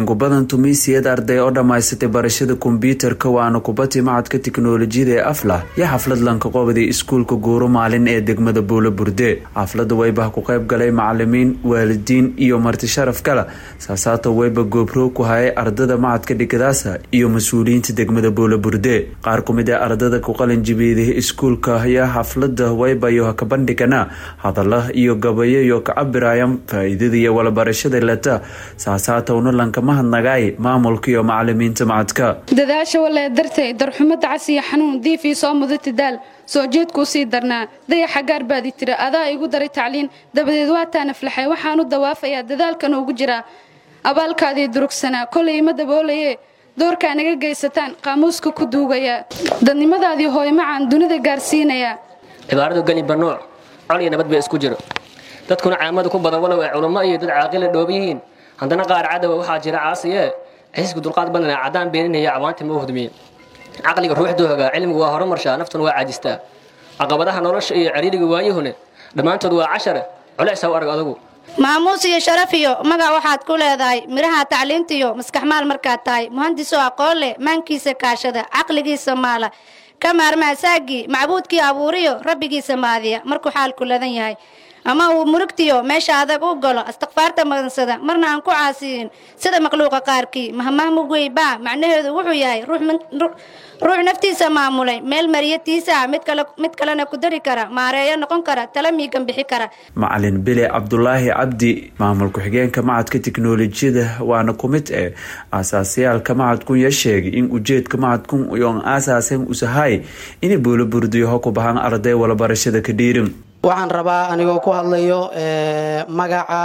ingu badan tumiisiyad arday oo dhammaysatay barashada kombyuutarka waana kubadii macadka tiknolojiyada ee aflah iyo xaflad lanka qobday iskuulka guuro maalin ee degmada buulo burde xaflada weyba ku qayb galay macalimiin waalidiin iyo marti sharaf kale saasaata weyba goobroog ku hayay ardada macadka dhigadaasa iyo mas-uuliyiinta degmada buulo burde qaar kumid ee ardada ku qalinjibiiday iskuulka ayaa xaflada weybayo ka bandhigana hadala iyo gabayo iyo ka cabirayan faa-iidada iyo walabarashada leta saasaata una lanka mahadnagaay maamulka iyo macalimiinta macadka dadaasha walee dartay darxumo dacas iyo xanuun diifii soo mudati daal soo jeedkuu sii darnaa dayaxa gaar baadi tira adaa igu daray tacliin dabadeed waataan aflaxay waxaanu dawaafayaa dadaalkan ugu jiraa abaalkaadii durugsanaa kolay ima daboolaye doorkaa naga geysataan qaamuuska ku duugayaa dadnimadaadii hooymacaan dunida gaarsiinayaa cibaaradu geni banuuc col iyo nabad ba isku jiro dadkuna caamada ku badan walow ay culummo iyo dad caaqila dhooba yihiin haddana qaar cadowa waxaa jira caasiye ciisku dulqaad badana caddaan beeninaya cawaanti ma u hudmiye caqliga ruuxduu hogaa cilmigu waa horumarshaa naftuna waa caajistaa caqabadaha nolosha iyo cariiriga waayuhune dhammaantood waa cashare culeys u arag adugu maamuus iyo sharaf iyo magac waxaad ku leedahay midhaha tacliintiyo maskaxmaal markaad tahay muhandisoo aqoon leh maankiisa kaashada caqligiisa maala ka maarmaa saagii macbuudkii abuuriyo rabbigiisa maadiya markuu xaalku ladan yahay ama uu murugtiyo meesha adag u galo istikfaarta madansada marna aan ku caasiyin sida makhluuqa qaarkii mahmahmugweybaa macnaheedu wuxuu yahay ruux naftiisa maamulay meel mariyatiisa mid kalena ku dari kara maareeyo noqon kara tala miigan bixi kara macalin bile cabdulaahi cabdi maamul ku-xigeenka macadka tiknolojiyada waana ku mid eh aasaasayaalka macadkunya sheegay in ujeedka macadkun yoon aasaasen usahay inay buulo burdiyaho ku bahan arday walabarashada ka dhiirin waxaan rabaa anigoo ku hadlayo magaca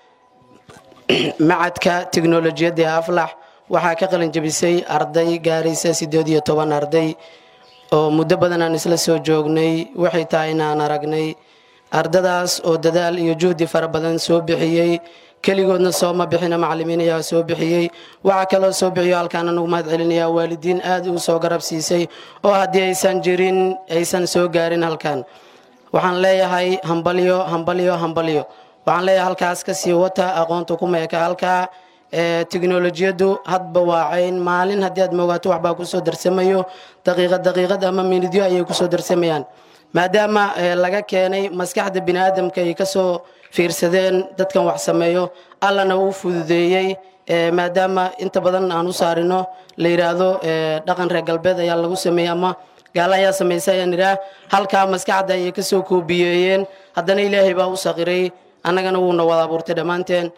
macadka tiknolojiyadda ee aflax waxaa ka qalin jabisay arday gaaraysa siddeed iyo toban arday oo muddo badan aan isla soo joognay waxay tahay inaan aragnay ardadaas oo dadaal iyo juhdi fara badan soo bixiyey keligoodna sooma bixina macalimiin ayaa soo bixiyey waxaa kaloo soo bixiyo halkaan anugu mahad celinayaa waalidiin aad u soo garab siisay oo haddii aysan jirin aysan soo gaarin halkan waxaan leeyahay hambalyo hambalyo hambalyo waxaan leeyahay halkaas ka sii wata aqoonta ku meeka halkaa teknolojiyaddu hadba waacayn maalin haddii aad moogaato waxbaa kusoo darsamayo daqiiqad daqiiqad ama minidyo ayay kusoo darsamayaan maadaama laga keenay maskaxda bini aadamka ay kasoo fiirsadeen dadkan wax sameeyo allana uu fududeeyey maadaama inta badan aan u saarino la yidhaahdo dhaqan reer galbeed ayaa lagu sameeyey ama gaala ayaa samaysa ayaan idhaah halkaa maskaxda ayay ka soo koobiyeeyeen haddana ilaahay baa u saqiray annagana wuuna wada abuurtay dhammaanteen